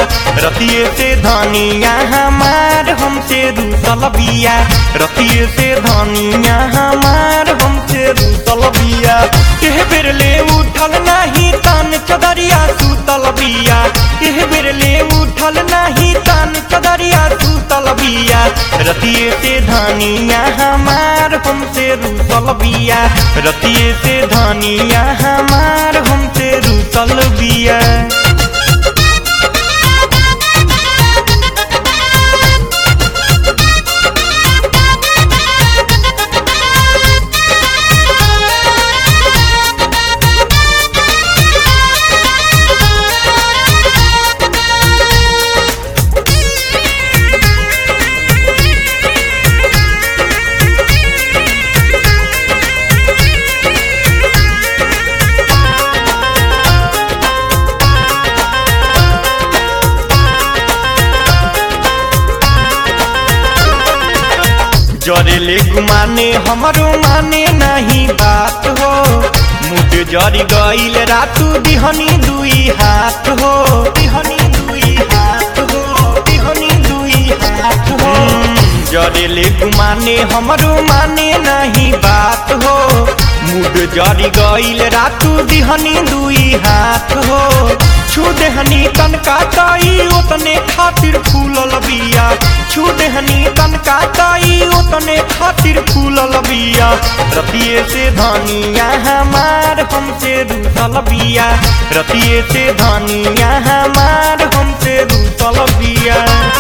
रतिये से धनिया हमार हमसे रूसल बिया रतिये से धनिया हमार हमसे रूसल बिया एह बेर ले उठल नाही तान चदरिया सूतल बिया एह बेर ले उठल नाही तान चदरिया सूतल बिया रतिये से धनिया हमार हमसे रूसल बिया रतिये से धनिया हमार हमसे रूसल बिया जरेले गुमाने हमरो माने नहीं बात हो मुड जरी गईल रातू दिहनी दुई हाथ हो दिहनी दुई हाथ हो दिहनी दुई हाथ हो जरेले गुमाने हमरो माने नहीं बात हो मुड जरी गईल रातू दिहनी दुई हाथ हो छू देहनी तनका ताई ओतने खातिर फूलल बिया छू देहनी तनका ताई ओतने खातिर फूलल बिया रतिये से धनिया हमार हमसे रूसल बिया रतिये से धनिया हमार हमसे रूसल बिया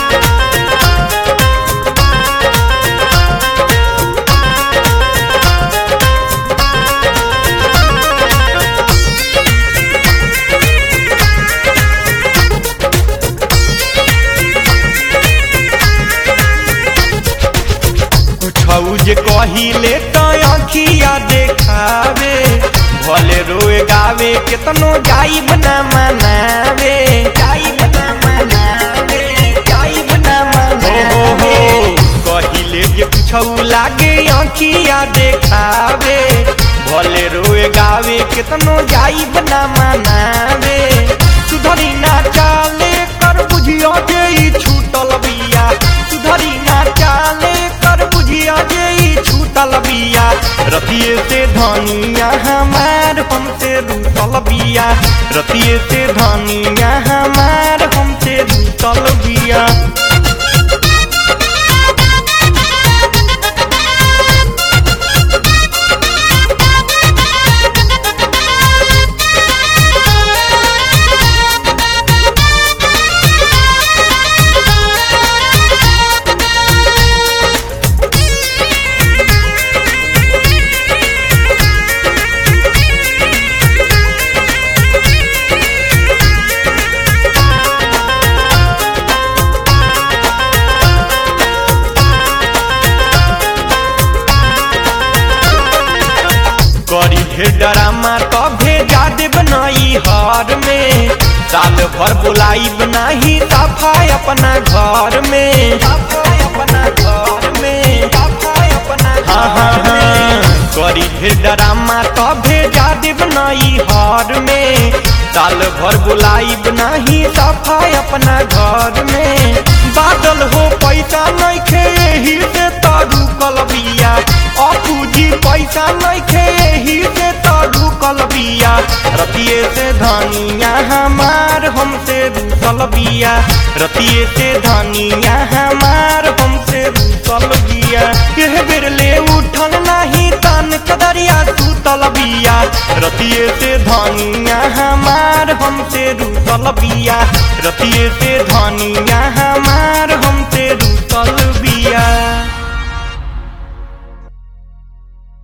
कुछौ जे कहिले त अखिया देखावे भले रोए गावे केतनो जाइब ना मनावे जाइब ना मनावे जाइब ना मनावे कहिले जे कुछौ लागे अखिया देखावे भले रोए गावे केतनो जाइब ना मनावे सुधरी ना चाले कर बुझियो जे ई छूटल बिया सुधरी ना चाले कर बुझिया जे ई छूटल बिया रतिये से धनिया हमार हमसे रूसल बिया रतिये से धनिया हमार हमसे रूसल बिया करी ढेर डरामा तो भेजा देब नई हर में साल भर बुलाई बनाही सफाई अपना घर में सफाई अपना घर में सफाई अपना हाँ हाँ हाँ करी ढेर डरामा तो भेजा देब नई हर में साल भर बुलाई बनाही सफाई अपना घर में बादल हो पैसा नहीं खे एही से तारू कलबिया अपूजी पैसा नहीं खे एही से तारू कलबिया रतिये से धनिया हमार हमसे रूसल बिया रतिये से धनिया हमार हमसे रूसल बिया यह बेर ले उठल नहीं तान कदरिया सूतल बिया रतिये से धनिया हमार हमसे रूसल बिया रतिये से धनिया हमार हमसे रूसल